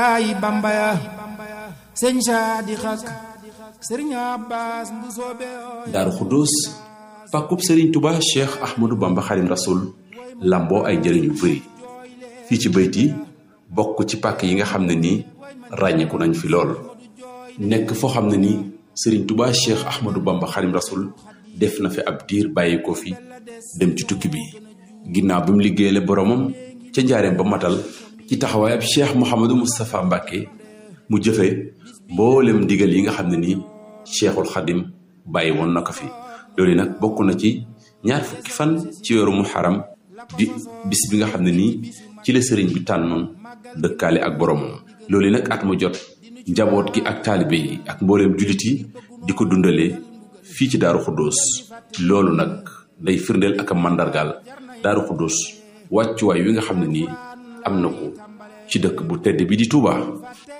ay bambaya sëñ saadi xak sëriñ abbas bu soobe daaru xuddoos pàkkub sëriñ tuba cheikh ahmadou bamba xadim rasul lamboo ay njëriñ yu bëri fii ci bayt yi bokk ci pàkk yi nga xam ne nii ràññeeku nañ fi lool nekk foo xam ne nii sëriñ tuba cheikh ahmadou bamba xadim rasul def na fi ab diir bàyyi ko fi dem ci tukki bi ginnaaw bi mu liggéeyale boromam ca njaareem ba matal ci taxawaay ab cheikh mouhamadou moustapha mbàkke mu jëfe mboolem ndigal yi nga xam ne nii cheikhul xadim bàyyi woon na ko fi loolu nag bokk na ci ñaar fukki fan ci weeru muharram di bis bi nga xam ne nii ci la sëriñ bi tànnoon dëkkaale ak boromam loolu nag at mu jot njaboot gi ak taalibe yi ak mbooleem jullit yi di ko dundalee fii ci daaru xuddoos loolu nag day firndeel ak a màndargaal daaru xuddoos wàccuwaay wi nga xam ne nii am na ko ci dëkk bu tedd bi di Touba.